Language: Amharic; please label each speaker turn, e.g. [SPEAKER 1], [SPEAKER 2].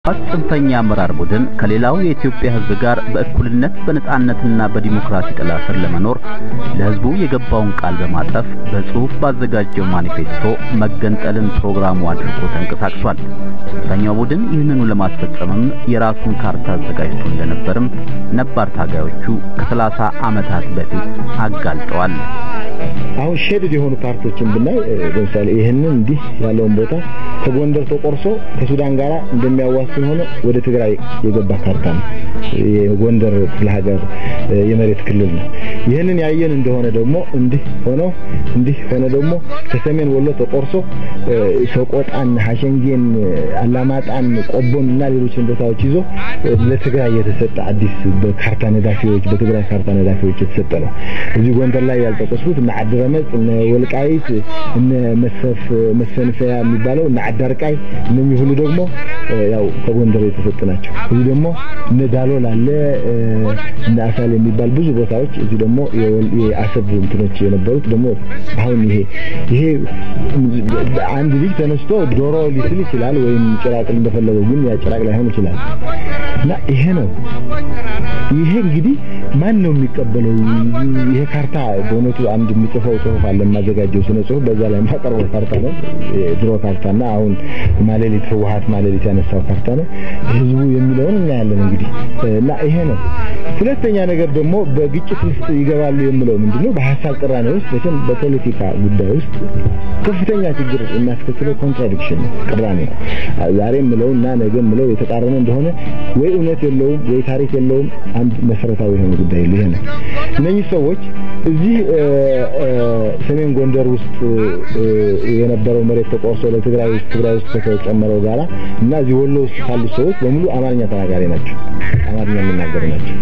[SPEAKER 1] የህወሓት ጽንፈኛ አመራር ቡድን ከሌላው የኢትዮጵያ ህዝብ ጋር በእኩልነት በነጻነትና በዲሞክራሲ ጥላ ስር ለመኖር ለህዝቡ የገባውን ቃል በማጠፍ በጽሑፍ ባዘጋጀው ማኒፌስቶ መገንጠልን ፕሮግራሙ አድርጎ ተንቀሳቅሷል። ጽንፈኛው ቡድን ይህንኑ ለማስፈጸምም የራሱን ካርታ አዘጋጅቶ እንደነበርም ነባር ታጋዮቹ ከሰላሳ ዓመታት በፊት አጋልጠዋል።
[SPEAKER 2] አሁን ሼድድ የሆኑ ፓርቶችን ብናይ ለምሳሌ ይህንን እንዲህ ያለውን ቦታ ከጎንደር ተቆርሶ ከሱዳን ጋር እንደሚያዋስን ሆነ ወደ ትግራይ የገባ ካርታ ነው። የጎንደር ክፍለ ሀገር የመሬት ክልል ነው። ይህንን ያየን እንደሆነ ደግሞ እንዲህ ሆኖ እንዲህ ሆነ ደግሞ ከሰሜን ወሎ ተቆርሶ ሰቆጣን፣ ሀሸንጌን፣ አላማጣን፣ ቆቦን እና ሌሎችን ቦታዎች ይዞ ለትግራይ የተሰጠ አዲስ በካርታ ነዳፊዎች በትግራይ ካርታ ነዳፊዎች የተሰጠ ነው። እዚህ ጎንደር ላይ ያልጠቀስኩት እነ አድረመጽ፣ እነ ወልቃይት፣ እነ መሰፍ መስፈንፈያ የሚባለው እነ አዳርቃይ እነኚህ ሁሉ ደግሞ ያው ከጎንደር የተሰጡ ናቸው። እዚህ ደግሞ እነ ዳሎል አለ እነ አሳል የሚባል ብዙ ቦታዎች እዚህ ደግሞ የአሰብ እንትኖች የነበሩት ደግሞ አሁን ይሄ ይሄ አንድ ልጅ ተነስቶ ዶሮ ሊስል ይችላል ወይም ጭራቅ እንደፈለገው ግን ያ ጭራቅ ላይሆን ይችላል እና ይሄ ነው ይሄ እንግዲህ ማን ነው የሚቀበለው? ይሄ ካርታ በእውነቱ አንድ የምጽፈው ጽሁፍ አለ የማዘጋጀው ስነ ጽሁፍ በዛ ላይ የማቀርበው ካርታ ነው። የድሮ ካርታና አሁን ማሌሊት ህወሓት ማሌሊት ያነሳው ካርታ ነው። ህዝቡ የሚለውን እናያለን እንግዲህ እና ይሄ ነው። ሁለተኛ ነገር ደግሞ በግጭት ውስጥ ይገባሉ የምለው ምንድነው በሀሳብ ቅራኔ ውስጥ በተም በፖለቲካ ጉዳይ ውስጥ ከፍተኛ ችግር የሚያስከትለው ኮንትራዲክሽን ነው፣ ቅራኔ ነው። ዛሬ የምለው እና ነገ የምለው የተቃረነ እንደሆነ ወይ እውነት የለውም ወይ ታሪክ የለውም። አንድ መሰረታዊ የሆነ ጉዳይ ይሄ ነው። እነኚህ ሰዎች እዚህ ሰሜን ጎንደር ውስጥ የነበረው መሬት ተቆርሶ ለትግራይ ውስጥ ትግራይ ውስጥ ከተጨመረው ጋራ እና እዚህ ወሎ ውስጥ ካሉት ሰዎች በሙሉ አማርኛ ተናጋሪ ናቸው። አማርኛ የሚናገሩ ናቸው።